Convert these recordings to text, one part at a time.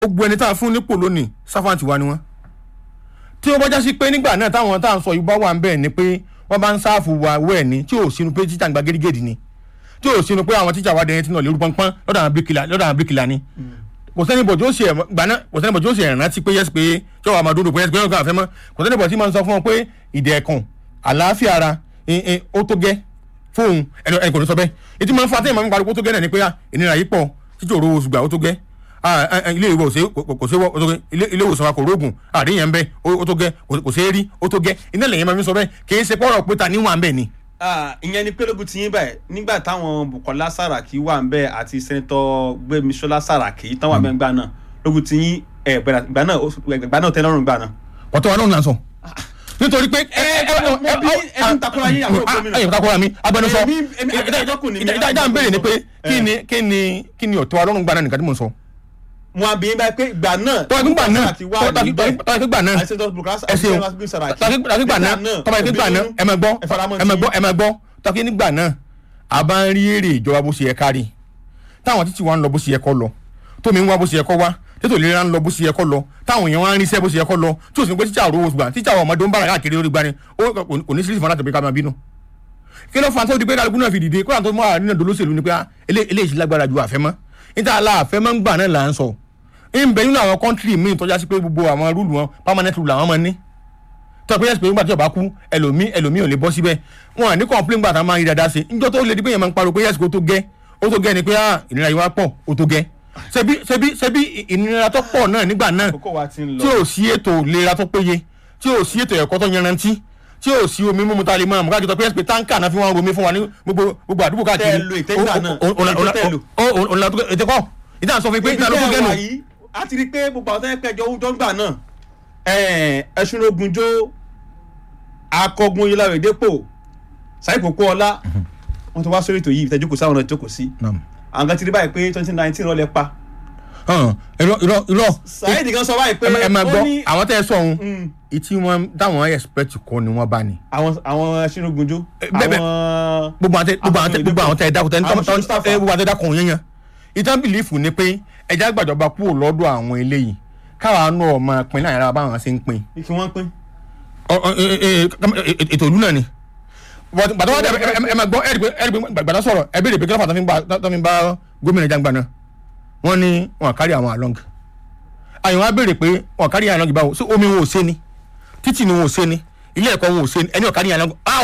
gbogbo ẹni tá a fún nípò lónìí sáfàǹtì wa ni wọ́n tí ó bá já sí pé nígbà náà táwọn tá à ń sọ yìí bá wà ń bẹ̀ ni pé wọ́n bá ń sáàfù wa wẹ̀ ni tí ò sínú pé títà ń gba gédégédé ni tí ò sínú pé àwọn tíjà wa dẹ̀yìn tí náà lérú pọ́npọ́n lọ́dọ̀ àwọn bíríkìlà lọ́dọ̀ àwọn bíríkìlà ni kò sẹ́ni bọ̀ tí ó ṣe ẹ̀ gbà náà kò sẹ́ni bọ̀ tí ó ṣe ẹ̀ rántí pé yẹ́sì pé tí wọ́n máa dúró pé yẹ́sì pé wọ́n kàn fẹ́ mọ́ kò sẹ́ni bọ̀ tí máa ń sọ fún wọn pé ìdẹ̀kùn àlàáfíà ara ẹ̀, ẹ̀, ó tó gẹ́ fóun ẹni ẹni kò ní sọ bẹ́ẹ̀ ètí máa ń fa àtẹ̀yìn máa ń pariwo tó gẹ́ náà ni pé ah, ìnira yìí pọ̀ títí òru oṣù gbà ó tó gẹ́ Ah, ah, ah, ilé ìwé òsè kò sí ó tó gẹ́ ilé ilé ìwòsàn wa kò rógùn àríyàn ń bẹ ó tó gẹ́ kò kò sí rí ó tó gẹ́ iná lẹ́yìn máa ń sọ bẹ́ẹ̀ kì í ṣe pọ́rọ̀ pé ta níwọ̀n bẹ́ẹ̀ ni. Ah, ìyẹn ni pé lógun ti yín báyìí nígbà táwọn Bukola Saraki wà ń bẹ àti sẹ́ńtọ̀ Gbémisọ́lá Saraki tán wà ń bẹ ńgbà náà lógun ti yín ẹ̀ bẹ̀rẹ̀ ìgbà náà ó- ìgbà náà tẹ́ lọ́rùn ìgbà náà. ọ̀tọ̀ wa náà ń sọ nítorí pé ẹ, ẹ, mo bí ẹni ń takora yín àwọn gómìnà. ẹ̀yìn takora mi agbẹnusọ Èmi- èmi- agbẹjọ́rò kù ní mi. ìdá ìdá ń béèrè ni pé kí ni kí ni kí ni ọ̀tọ̀ wa lọ́rùn gbà náà nìkan tí mo ń sọ. mo á bí yín báyìí pé ìgbà náà tọ́wọ́ ìgbà náà Saraki wà níbẹ̀ tọ́wọ́ ìgbà náà àti sẹ́ńtọ̀ Bukola ẹ ṣeun Saraki Saraki tọ́wọ́ ìgbà náà tọ́wọ́ ìgbà náà ẹ máa gbọ́ ẹ faramọ́ ẹ máa tí- gbọ́ ẹ máa gbọ́ tọ́wọ́ ìgbà náà a bá ń rí èrè ìjọba bó ṣe yẹ kárí táwọn títí wa ń lọ bó ṣe yẹ kọ́ lọ tómi ń wá bó ṣe yẹ kọ́ wá tètò ìlera ń lọ bó ṣe yẹ kọ́ lọ táwọn èèyàn wá ń ríṣẹ́ bó ṣe yẹ kọ́ lọ tí ò sì ń pé tíjà òru oṣù gbà tíjà àwọn ọmọdé ń bára káàkiri lórí gbani ó kò ní sílífì fún aláàtọ̀ pé ká máa bínú kí ló fa tó di pé kálukú náà fi dìde kó àtọ́ mọ́ àárín náà dolóṣèlú ni pé ah, elé- eléyìí lágbára ju àfẹ́mọ́ níta aláàfẹ́mọ́ ń gbà náà là ń sọ ń bẹ nínú àwọn kọ́ńtírì míì tọ́já sí pé gbogbo àwọn rúùlù wọn permanent rule làwọn máa ní tó pé yẹsì pé nígbà tí ọba kú ẹlòmí ẹlòmí ò lè bọ́ síbẹ̀ wọn à ní complain gbà tá a máa ń rí dáadáa sí njọ́ tó lè di pé yẹn máa ń pariwo pé yẹsì kó tó gẹ́ ó tó gẹ́ ni pé ah, ìnira yìí wá pọ̀ ó tó gẹ́ ṣebí ṣebí ṣebí ìnira tó pọ̀ náà nígbà náà àkókò wa ti ń tí lọ ò sí ètò ìlera tó péye tí ò sí ètò ẹ̀kọ́ tó yanrantí tí ò sí omi mímu tá a lè máa mú káàkiri tó pé yẹsì pé táǹkà náà fi wọn romi fún wa ní gbogbo gbogbo àdúgbò káàkiri Tẹ́ ẹ lo ìtẹ́gbà náà, ètò tẹ́ ẹ lò. ètò kọ́ ìdáhùn sọ fún mi pé ibi ìdáhùn ló tẹ́ gẹ́nu ẹ wà yìí a ti rí i pé gbogbo àwọn tó ń pẹjọ owó jọ́ngbà náà ẹ̀ẹ́n ẹ̀ṣunrogunjó akọgun yìláwé dépò sáìkòkò ọlá wọn ti wá sórí ètò yìí ìtẹ́jú kò sáwọn ọ̀nà ìjókòó sí àwọn kan ti rí báyìí pé twenty nineteen rọlẹ̀ pa irọ́ irọ́ irọ́ Saheed kan sọ báyìí pé ẹ máa ó gbọ́ ní àwọn tẹ́ ẹ sọ ohun Mm, ìtí wọn táwọn expect kọ́ ni wọ́n bá ní. àwọn àwọn ẹ̀ṣunrogunjó bẹ́ẹ̀ bẹ́ẹ̀. àwọn gbogbo àwọn tẹ gbogbo àwọn tẹ gbogbo àwọn tẹ ẹ dákun tẹ Àwọn tẹ Mustapha. ẹ gbogbo àwọn tẹ dákun yẹn yẹn ìtàn bìlífù ni pé ẹja gbàjọba kúrò lọ́dọ̀ àwọn eléyìí káwa náà máa pin láyìn ara báwọn ṣe ń pin kí wọ́n pín Ọ- ọ- ẹ- ẹ- ẹ- ètò ìlú náà ni But gbàtà wọn dẹ ẹ ẹ- ẹ máa gbọ́ ẹ rí pé ẹ rí pé gbàtà sọ̀rọ̀ ẹ béèrè pé kí ló fà tó fi ń bá tó fi ń bá gómìnà jàǹgbà náà wọ́n ní wọn kárí àwọn along àyàn wa béèrè pé wọn kárí àwọn along báwo sí omi wọn ò ṣe ni títì ni wọn ò ṣe ni ilé ẹ̀kọ́ wọn ò ṣe ni ẹni ò kárí àwọn along áw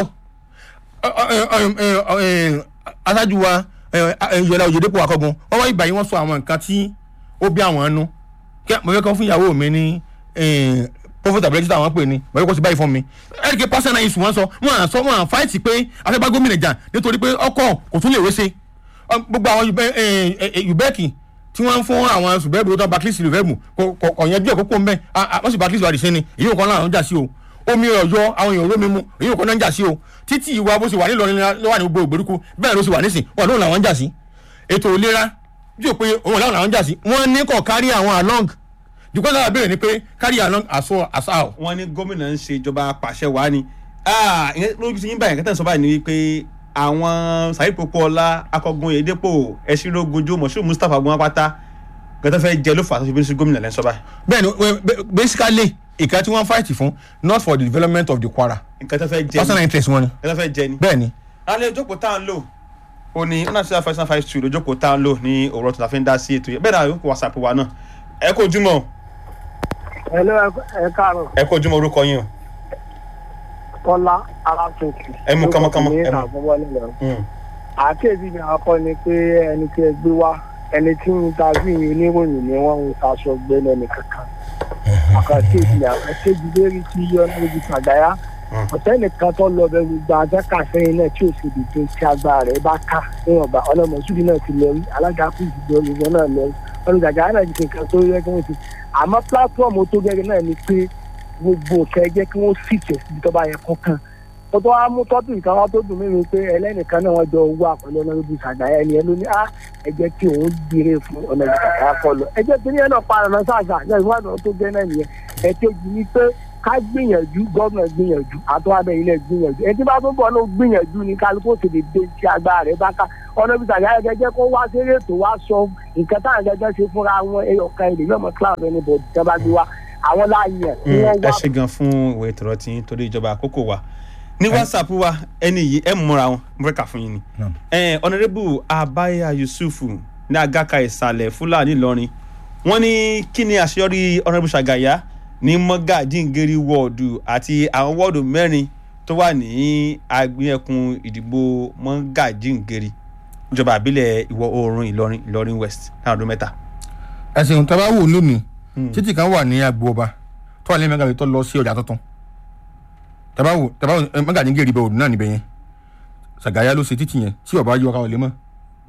aṣáájú wa yọlá òyìnbó akọgun wọn wá ìgbà yìí wọn sọ àwọn nǹkan tí ó bí àwọn ẹnu kí mo fẹ́ kọ́ fún ìyàwó mi ní profitability àwọn pè ní mo fẹ́ kọ́ sí báyìí fún mi ẹ̀ríkẹ́ personal issue wọn sọ wọn à sọ wọn à fáìtì pé afẹ́bá gómìnà jà nítorí pé ọkọ̀ kò tún lè wéṣe gbogbo àwọn yubẹ́ẹ̀kì tí wọ́n ń fún àwọn ṣùgbẹ́bù tó backlist lùfẹ́mù kò yanjú ẹ̀ kókó mbẹ́ wọ́n sì backlist wà dìṣẹ́ ni èyí nǹkan náà ń jà sí o omi ọ̀yọ́ àwọn èèyàn olómi mu èyí nǹkan náà ń jà sí o títí ìwà bó ṣe wà nílọrin ló wà ní gbogbo ìgbèríko bẹ́ẹ̀ ló ṣe wà nísìn wọn lóun làwọn ń jà sí ètò ìlera yóò pé òun làwọn làwọn ń jà sí wọ́n ní kọ̀ kárí àwọn along dùkọ́ sábà béèrè ni pé kárí along àṣọ àṣà o. wọ́n ní gómìnà ń ṣe ìjọba pàṣẹ wàá ni Ah, ìyẹn lójú ti yín báyìí kẹtẹ́ ń sọ báyìí ni wípé àwọn Saheed Popoola akọgun Oyèdépò Ẹ̀ṣinlógúnjó Moshood Mustapha ogun apáta kẹtẹ́ fẹ́ jẹ ló fà á tó fi bínú sí gómìnà lẹ́sọ̀ báyìí bẹ́ẹ̀ni we- be- basically ìka tí wọ́n fight fún not for the development of the Kwara kẹtẹ́ fẹ́ jẹ personal ni interest wọn ni kẹtẹ́ fẹ́ jẹ ni. bẹ́ẹ̀ni. alẹ́ ìjókòó tá à ń lò ó ní one nine five five two lójókòó tá à ń lò ní òwúrọ̀ tó la fi ń dá sí ètò yẹn bẹ́ẹ̀ náà yóò kó whatsapp wa náà ẹ kó ojúmọ́ Hello, ẹ káàárọ̀ ẹ kó ojúmọ́ orúkọ yín o. Kọ́lá Alátuntun. Ẹ mú kánmọ́kánmọ́, ní ẹ mú. àfọwọ́ nílẹ̀. Mm. àkéèsí mi àkọ́ ni pé ẹni tí ẹ gbé wá ẹni tí ń ta sí ìyẹn oníròyìn ni wọ́n ń taṣọ gbẹ́lẹ̀ ní kankan. àkàkéèsí mi àkàkéèsí lérí tí yọ níbi sàgáyà. ọ̀sẹ̀ nìkan tó lọ bẹ gbogbo àjẹkà sẹ́yìn náà tí ò sì dìde tí agbára rẹ̀ bá ká níwọ̀nba ọlọ́mọṣúbí náà ti lọ rí alága kù ìdìbò ìwọ náà lọ rí olùdàjà náà ti ṣe nǹkan tó yẹ kí wọ́n ti àmọ́ pílátífọ̀mù tó gẹ́gẹ́ náà ni pé gbogbo nǹkan ẹ jẹ́ kí wọ́n sì tẹ̀ síbi tó bá yẹ kó kàn tó tó wá mú tọ́pì nǹkan wá tó dùn mí ni pé ẹlẹ́nìkan náà wọ́n jọ owó àpẹẹrẹ ọ̀nà ibi sàgáyà ẹni ẹ ló ní á ẹ jẹ́ kí òun gbére fún ọ̀nà ibi sàgáyà kọ lọ ẹ jẹ́ kí ní ẹ náà pa ọ̀nà sáàsà náà ìwádìí tó gẹ́ náà nìyẹn ẹ kéjì ni pé ká gbìyànjú gómìnà gbìyànjú àtọwádẹ ilẹ gbìyànjú ẹtí bá tó bọ̀ ló gbìyànjú ní kálukú sì lè dé tí agbára rẹ̀ bá ká ọ̀nà bí sàgáyà gẹ́gẹ́ kó wá sí ètò wá sọ nǹkan táwọn gẹ́gẹ́ ṣe fúnra wọn ẹyọkan ilé yọmọ cloud ẹni bọ̀ tí wọ́n bá gbé wá àwọn láàyè tí wọ́n ẹ wá ṣe gan fún ìwé ìtọ́rọ tí ń torí ìjọba àkókò wa ní whatsapp wa ẹni yìí ẹ múra wọn mo fẹ́ kà fún yín ni Naam. Eh, honourable abaya yusuf ní agaka ìsàlẹ̀ fúlàní ìlọrin wọ́n ní kí ni àṣeyọrí honourable ṣàgàyà ní mọ́gàjíǹgérí wọ́ọ̀dù àti àwọn wọ́ọ̀dù mẹ́rin tó wà ní agbẹ́yẹ̀kùn ìdìbò mọ́gàjíǹgérí ìjọba àbílẹ̀ ìwọ̀ oòrùn ìlọrin ìlọrin west láwọn ọdún mẹ́ta. ẹsìn tó bá wò lónìí títì kan wà ní agbo ọba tó wà ní mẹgàbí tó lọ sí ọjà tuntun tàbá wò tàbá wò mẹgàdí gèrè ibẹ òdùn náà níbẹ̀ yẹn sàgáyà ló ṣe títì yẹn tí ọba yọ ọkà wọlé mọ́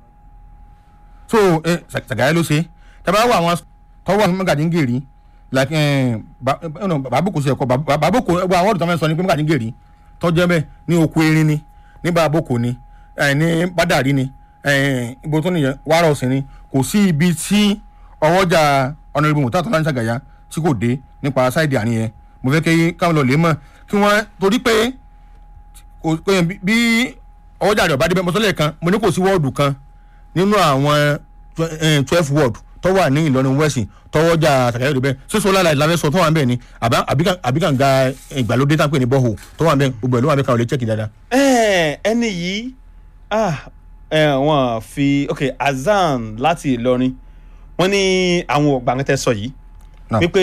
so ẹ, Sa- sàgáyà ló ṣe tàbá wò àwọn tọwọ́ mẹgàdí gèrè like ẹ, ba- ẹ, no, bàbókò sí ẹ̀kọ́ Ba- bàbókò ẹgbẹ́ àwọn ọ̀dọ́ tó fẹ́ sọ ni pé mẹgàdí gèrè tọ́jú ẹbẹ̀ ní oko erin ni ní bàbókò ni ẹ, ní bádàrí ni ẹ, ibo tó nìyẹn wàrà ọ̀sìn ni kò sí ibi tí ọwọ́jà ọ̀nàdìbò mọ̀tà tó láńṣà gàyà tí kò dé nípa ṣáìdì àárín yẹn mo fẹ́ kí káwọn lọ lè mọ̀ kí wọ́n torí pé kò kò yẹn bí- bí ọwọ́jà rẹ̀ ọ̀bá débẹ̀ mọ́tọ́lẹ̀ kan mo ní kò sí wọ́ọ̀dù kan nínú àwọn twelve ward tó wà ní Ìlọrin west tọwọ́jà sàkàyọ̀ rẹ̀ bẹ́ẹ̀ sísọ lára ìlànà sọ tó wà ń bẹ̀ ni àbá- àbíkà- àbíkànga ìgbàlódé tá à ń pè ní bọ́ọ̀hù tó wà ń bẹ̀ gbogbo ẹ̀ ló wà ń bẹ̀ káwọn lè chẹ́kì dáadáa. Eh, ẹni yìí ah, eh, wọ́n fi ok azan láti ìlọrin wọ́n ní àwọn ògbàǹtẹ sọ yìí Náà. wípé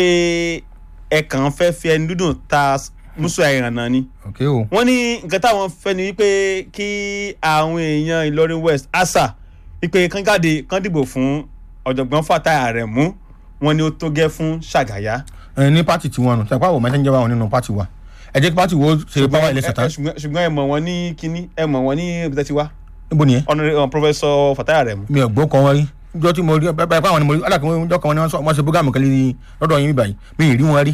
ẹ kàn fẹ́ fi ẹni dúdùn ta musu àìrànà ni ok o wọ́n ní nǹkan táwọn fẹ́ ni wípé kí àwọn èèyàn ìlọrin west asa wípé kán jáde kán dìbò fún ọ̀jọ̀gbọ́n Fatai Aremu wọ́n ní ó tó gẹ́ fún ṣàgàyà. ẹ ní pátì tiwọn nù tẹpá wò mẹsẹ̀njẹ́ wà wọn nínú pátì wa ẹ jẹ́ kí pátì wo ṣe báwa ilé ṣẹ̀tàn ṣùgbọ́n ṣùgbọ́n ẹ mọ̀ wọ́n ní kínní ẹ mọ̀ wọ́n ní ibi tẹ́ ti wá níbo nìyẹn. ọ̀nà pọfẹsọ Fatai Aremu. mi ò gbọ́ kọ́ wọn rí jọ́ tí mo rí bẹ́ẹ̀ báyìí àwọn ni mo rí alákùnrin wọn jọ́ kan wọn ni wọ́n sọ wọ́n ṣe búgàmù kan lé lọ́dọ̀ yín báyìí mi ì rí wọn rí.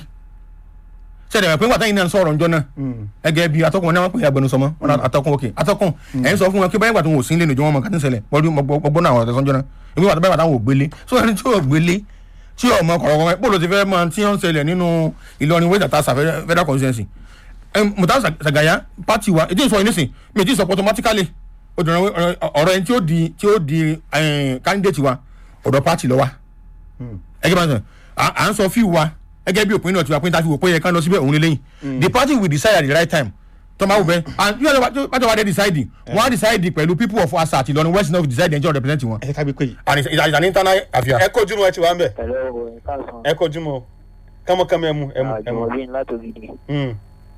sẹ́dẹ̀ mọ̀ pé ńgbà táyìn náà ń sọ̀rọ̀ ńjọ́ náà ẹgẹ́ bíi atọ́kùn wọn náà wọ́n pè é agbẹnusọ mọ́ wọn náà atọ́kùn òkè atọ́kùn ẹ̀ ń sọ fún wọn kí báyìí gbà tó ń wò sí nílé ìjọba ọmọ kàtí ń ṣẹlẹ̀ wọ́n rí ọgbọ́n náà àwọn ọ̀tẹ̀ sọ́njọ́ náà ìgbé wà tó báyìí gbà táwọn ò gbélé so ẹni tí ò gbélé tí ọmọ kọ̀ọ̀kan bó ló ti fẹ́ mọ tí ó ń ṣẹlẹ̀ nínú Ìlọrin west àtàṣà federal constituency mùtá sàgàyà pati wa ètò ìsọ yìí nísìn mi ò tí ì sọ pé automatically obìnrin ọ̀rọ̀ ẹni tí ó di tí ó di candidate wa ọ̀dọ̀ pati lọ wa ẹgẹ́ bá ń sọ à ń sọ fíì wa ẹgẹ́ bí òpin náà ti wà pé níta fi wò pé yẹ ká lọ síbẹ̀ òun lélẹ́yìn the party will decide at the right time tọ́mọ̀ àwùbẹ́ and yóò lọ́wọ́ bàtà wà dé decide wọ́n á decide pẹ̀lú people of asa àti Ìlọrin west north decide ẹjọ́ represent wọn. ẹ ká gbé pé yìí. and it's, it's an internal affair. ẹ kojú mọ ẹ ti wà ń bẹ pẹ̀lú ọ̀rọ̀ ẹ̀ka sàn ẹ kojú mọ kámọkámọ ẹ mú ẹ mú ẹ mú. àjùmọ̀bí látògidì Mm.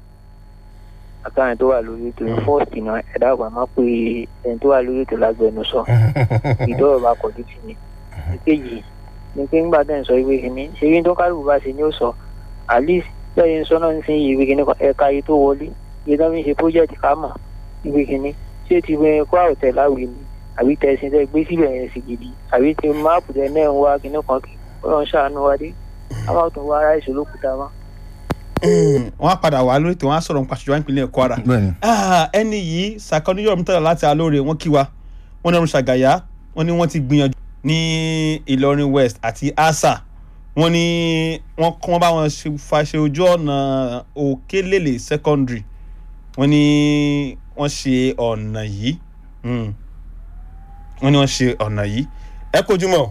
àtàwọn tó wà lórí ètò fọ́ọ̀sì náà ẹ̀dá àgbà máa pe ẹni tó wà lórí ètò lágbẹnusọ ìdọ́rọ̀ bá kọjú sí ni ìkejì ni pé ńgbà tẹ̀ ń sọ ìwé kìíní ṣe yín tó kálukú bá ṣe ni ó sọ at least bẹ́ẹ̀ ń sọ náà ń sin ìwé kìíní kan ẹ̀ka yìí tó wọlé iye tó fi ń ṣe project ká mọ̀ ìwé kìíní ṣé ti wẹ kó àwòtẹ́ láwìí ni àbí tẹ̀sí tẹ́ gbé síbẹ̀ yẹn sì gidi àbí ti máàpù tẹ náà ń wá kìíní kan kí ọlọ́run ṣàánú wa dé àwọn tó wá ara ìṣòro kúta mọ́. wọ́n á padà wá lórí tí wọ́n á sọ̀rọ̀ nípa ṣùgbọ́n ìpínlẹ̀ Kwara. bẹ́ẹ̀ni Ah, ẹni yìí sàkọ́níyọ̀ mítàlá láti alóore wọ́n kí wa wọ́n ní ọ̀run ṣàgàyà wọ́n ní wọ́n ti gbìyànjú ní Ìlọrin West àti asa wọ́n ní wọ́n kọ́ wọ́n bá wọn ṣe- fa ṣe ojú ọ̀nà Òkèlèlè secondary wọ́n ní wọ́n ṣe ọ̀nà yìí Mm. wọ́n ní wọ́n ṣe ọ̀nà yìí ẹ kojú mọ́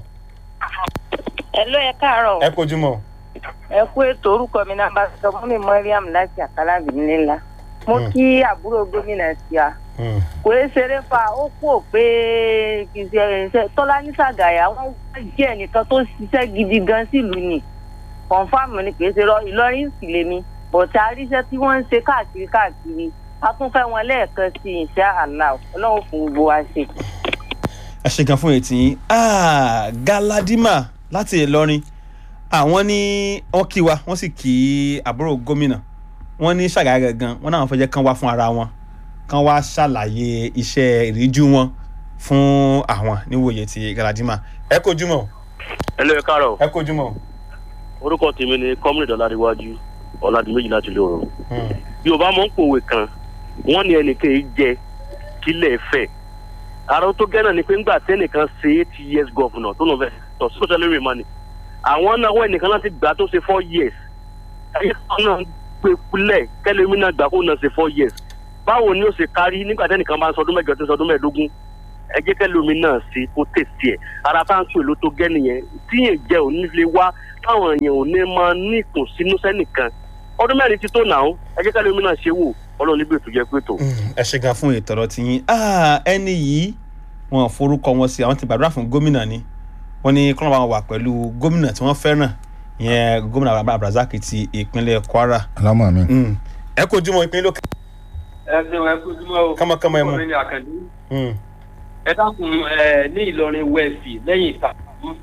Hello, ẹ káàárọ̀. ẹ kojú mọ́ ẹ kú ètò orúkọ mi náà bá sọ fún mi Mariam láti àkàlà bìnrin ńlá. mo kí àbúrò gómìnà tí a Mm. kò é ṣeré fa ó kú ò pé kì í ṣe ẹ̀ṣẹ̀ tọ́lá ní sàgàyà wọ́n jẹ́ ẹnìkan tó ṣiṣẹ́ gidi gan sílùú ni kọ̀ǹfàmù ni kì í ṣe rọ Ìlọrin sì lèmi bọ̀tà àríṣẹ́ tí wọ́n ń ṣe káàkiri káàkiri a tún fẹ́ wọn lẹ́ẹ̀kan sí insha Allah ọlọ́run fún gbogbo wa ṣe. ẹ ṣe gan fún ètí yín Ah, Galadima láti Ìlọrin àwọn ní wọ́n kí wa wọ́n sì kí àbúrò gómìnà wọ́n ní Ṣàgáyà gangan wọ́n náà fẹ́ jẹ́ kán wá fún ara wọn kán wá ṣàlàyé iṣẹ́ ìríjú wọn fún àwọn níwòye ti Galadima ẹ kojú mọ́ ẹlẹ́ ẹ káàárọ̀ ẹ kojú mọ́. orúkọ tèmi ni kọ́mìnì ọ̀làdíwájú ọ̀làdìmẹ́jì láti lè rọrùn. yorùbá mọ̀ ń pòwe kan wọ́n ní ẹnìkan yìí jẹ kílẹ̀ fẹ̀. ara tó gẹ́ náà ni pé ńgbà tẹ́nìkan ṣe eight years governor tó lọ fẹ́ tọ̀ social media money. àwọn náà wọ́n ẹnìkan láti gbà tó ṣe four years. ayé kan náà gbé kulẹ̀ kẹ́lẹ́mí náà gbà kó náà ṣe four years báwo ni ó ṣe kárí nígbà tẹ́nìkan bá ń sọdún mẹ́jọ tí ń sọdún mẹ́ẹ̀ẹ́dógún ẹ jẹ́ kẹ́lẹ́mí náà sí kó tètè ẹ̀ ara tá à ń pè ló tó gẹ́ nìyẹn tíyẹn jẹ́ òní lè wá táwọn èèyàn ò ní máa ní ìkùnsínú sẹ́nìkan ọdún mẹ́rin ti tó nà ó ẹ jẹ́ kẹ́lẹ́mí náà ṣe wò ọlọ́run níbi ètò jẹ́ pé tó. ẹ ṣe gan fún ètò ọ̀rọ̀ tiyín Ah, ẹni yìí wọn forúkọ wọn sí àwọn ti gbàdúrà fún gómìnà ni wọn ní kọ́nà bá wọn wà pẹ̀lú gómìnà tí wọ́n fẹ́ràn ìyẹn gómìnà abdulrasaq ti ìpínlẹ̀ kwara alámọ̀ mi. Mm. ẹ kó jùmọ̀ ìpínlẹ̀ lókè ẹ ṣeun ẹ kú jùmọ̀ o. kámọ́kámọ́ ẹ mú. ọkùnrin ni àkàndé. Mm. ẹ dákun ẹ ní ìlọrin west lẹ́yìn ìtàkùn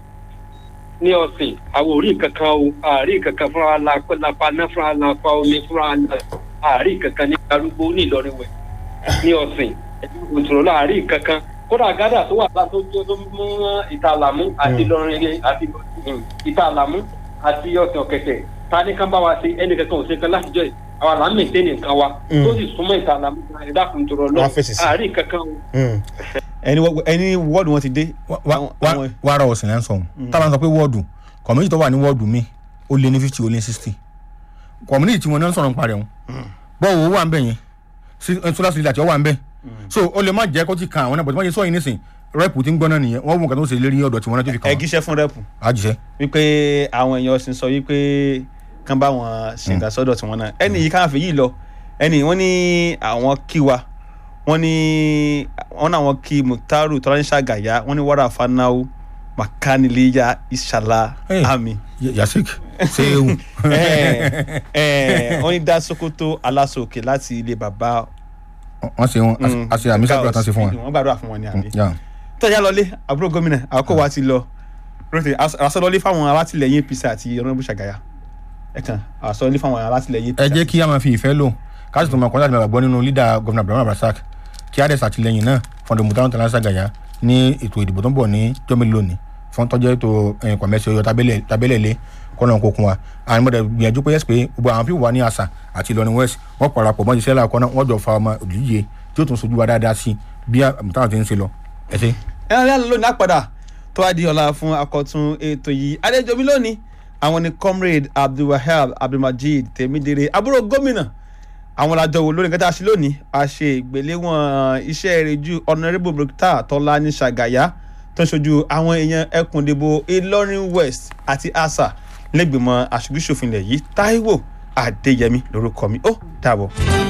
ní ọ̀sìn àwọn òrí kankan o àárí kankan fúnra lápá náà fúnra lápá omi fúnra àárí kankan ní arúgbó ní ìlọrin west ní ọ̀sìn òtúrọ̀ láàárí kankan kódà gádà tó wà látó tó tó mú ìtàlámú àti ìlọrin àti ìtàlámú àti ọ̀sìn ọ̀kẹ̀kẹ̀ ta ní kán bá wa ṣe ẹnì kankan ò ṣe kan látijọ́ yìí àwọn àlá mẹ́tẹ́ nìkan wa Mm. tó sì súnmọ́ ìtàlámú ẹ̀dá kùn tó rọ lọ Wọ́n fèsì sí. àárí kankan o. Mm. ẹni wọ- ẹni wọ́ọ̀dù wọn ti dé. Àwọn- àwọn- wàrà ọ̀sìn lẹ́ ń sọ̀hún táwọn sọ pé wọ́ọ̀dù kọ̀míníìtì tó wà ní wọ́ọ̀dù mi ó lé ní fifty ó lé ní sixty kọ̀míníìtì tí wọn náà ń sọ̀rọ̀ nípa rẹ̀ wọn bọ́ọ̀ owó wà ń bẹ̀ yẹn solar cylinder tí ó wà ń bẹ̀ so ó lè má jẹ́ kó ti kan àwọn náà bọ̀ tí wọ́n ṣe sọ yìí nísìn rẹ́pù tí ń gbọ́ná nìyẹn wọ́n mú nǹkan tó ṣe lérí ọ̀dọ̀ tí wọ́n náà tó fi kàn ẹ wọ́n gíṣẹ́ fún rẹ́pù àjíṣẹ́ wípé àwọn èèyàn sì ń sọ wípé kán bá wọn ṣe nǹkan sọ́dọ̀ tí wọ́n náà ẹni yìí káwọn fi yìí lọ ẹni wọ́n ní àwọn kí wa wọ́n ní wọ́n náà wọ́n kí mutaru tọ́láníṣà gàyà wọ́n ní wàrà fanáwó makaniliya ishala Hey. ami yasik sehu Eh, eh, wọ́n ní dá sokoto aláṣọkè láti ilé bàbá wọ́n ṣe wọn a ṣe àmì sábà tán ṣe fún wọn. wọ́n gbàdúrà fún wọn ní àmì Yeah. tọ́jà lọlé àbúrò gómìnà àkókò wa ti lọ rotary àsọlọlé fáwọn alátìlẹyìn apc àti ọ̀nàbù ṣàgàyà ẹ kàn àsọlọlé fáwọn alátìlẹyìn apc. ẹ jẹ́ kí a máa fi ìfẹ́ lò ká sì tún máa kọ́ láti máa gbọ́ nínú lídà gómìnà abdulrahman abdulrasaq kí a dẹ̀ ṣàtìlẹ́yìn náà fún ọdún mùtáwọn tẹ̀lé ṣàgàyà ní ètò ìdìbò tó ń bọ̀ ní jọ́mílì lónìí fún tọ́jú ètò kọ̀mẹ́sì ọyọ tábẹ́lẹ̀ lé kọ́nà kókun wa àwọn ọmọdé gbìyànjú pé yẹ́sì pé gbogbo àwọn pípọ̀ wà ní àṣà àti ìlọrin west wọ́n parapọ̀ mọ́ ìṣẹ́lẹ̀ àkọ́nà wọ́n jọ fa ọmọ òdìyẹ tí ó tún sojú wa dáadáa sí bí mùtáwọn ti ń ṣe lọ ẹ ṣe. ẹ ẹ lónìí àpàdà tó wá di ọ̀la fún akọ̀tún ètò yìí adéjọbí lónìí àwọn ni comrade abdulwahab abdulmajid tèmídèrè àbúrò gómìnà àwọn làjọ wò lórí nǹkan tá a ṣe lónìí a ṣe ìgbéléwọ̀n iṣẹ́ ìrìjú honourable bricta tọ́lá ní ṣàgàyà tó ń ṣojú àwọn èèyàn ẹkùn ìdìbò ìlọrin west àti asa lẹ́gbẹ̀mọ aṣojú-ṣòfin ilẹ̀ yìí taiwo adéyẹmí lórúkọ mi ó dàbọ̀.